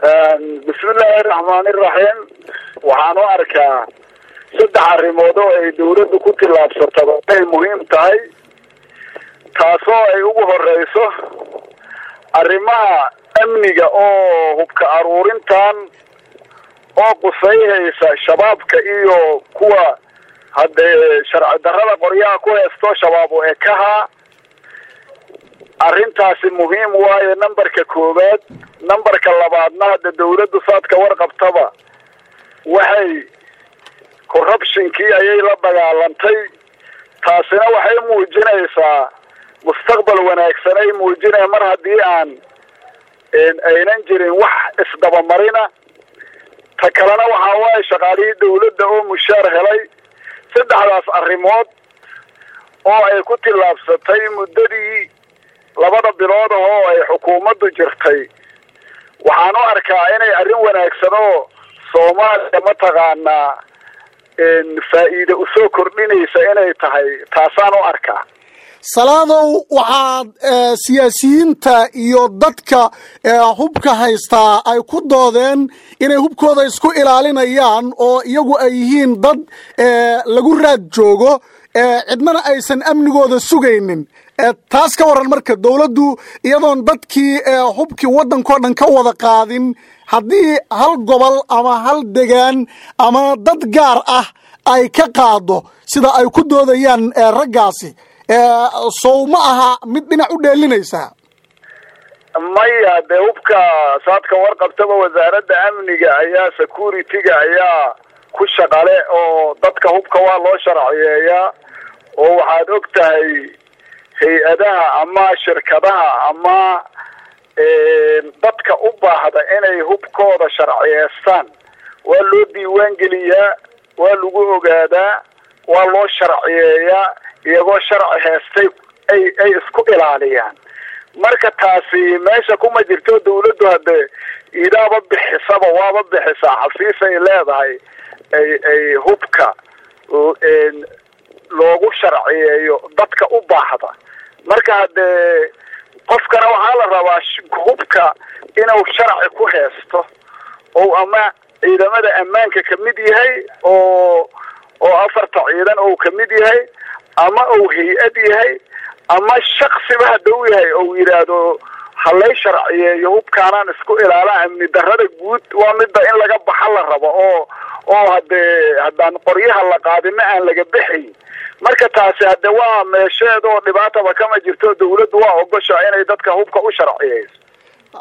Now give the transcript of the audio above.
bismillaahi raxmaani iraxiim waxaan u arkaa saddex arrimood oo ay dawladdu ku tillaabsataba inay muhiim tahay taasoo ay ugu horeyso arrimaha amniga oo hubka aruurintan oo qusayhaysa shabaabka iyo kuwa haddee sharci darrada qoryaha ku heesto shabaab u ekaha arrintaasi muhiim waayo numberka koowaad numberka labaadna hadda dawladdu saadka warqabtaba waxay corruptionkii ayay la dagaalantay taasina waxay muujinaysaa mustaqbal wanaagsan ay muujinaya mar haddii aan aynan jirin wax isdabamarina ta kalena waxaa waaye shaqaalihii dawladda oo mushaar helay saddexdaas arrimood oo ay ku tillaabsatay muddadii labada bilood ahoo ay xukuumaddu jirtay waxaan u arkaa inay arrin wanaagsan oo soomaaliya mataqaanaa faa'iida usoo kordhinaysa inay tahay taasaan u arkaa salaadow waxaad siyaasiyiinta iyo dadka hubka haystaa ay ku doodeen inay hubkooda isku ilaalinayaan oo iyagu ay yihiin dad lagu raad joogo cidnana aysan amnigooda sugaynin taas ka waran marka dawladdu iyadoon dadkii hubkii waddankao dhan ka wada qaadin haddii hal gobol ama hal degaan ama dad gaar ah ay ka qaado sida ay ku doodayaan raggaasi sow ma aha mid dhinac u dheelinaysaa maya dee hubka saadka warqabtaba wasaaradda amniga ayaa security-ga ayaa ku shaqale oo dadka hubka waa loo sharciyeeyaa oo waxaad og tahay hay-adaha ama shirkadaha ama dadka u baahda inay hubkooda sharciyeestaan waa loo diiwaan geliyaa waa lagu ogaadaa waa loo sharciyeeyaa iyagoo sharci heestay ay ay isku ilaaliyaan marka taasi meesha kuma jirto dawladdu haddee idaaba bixisaba waaba bixisaa xafiis ay leedahay ay ay hubka loogu sharciyeeyo dadka u baahda marka haddee qofkana waxaa la rabaa hubka inuu sharci ku heesto oo ama ciidamada ammaanka kamid yahay oo oo afarta ciidan ou kamid yahay ama ou hay-ad yahay ama shaksiba haddau yahay ou yidhaahdo halay sharciyeeyo hubkaanaan isku ilaala amni darrada guud waa midda in laga baxa la rabo oo oo haddee haddaan qoryaha la qaadina aan laga bexayn marka taasi hadde waa meesheed oo dhibaataba kama jirto dawladdu waa ogosha inay dadka hubka u sharciyeyso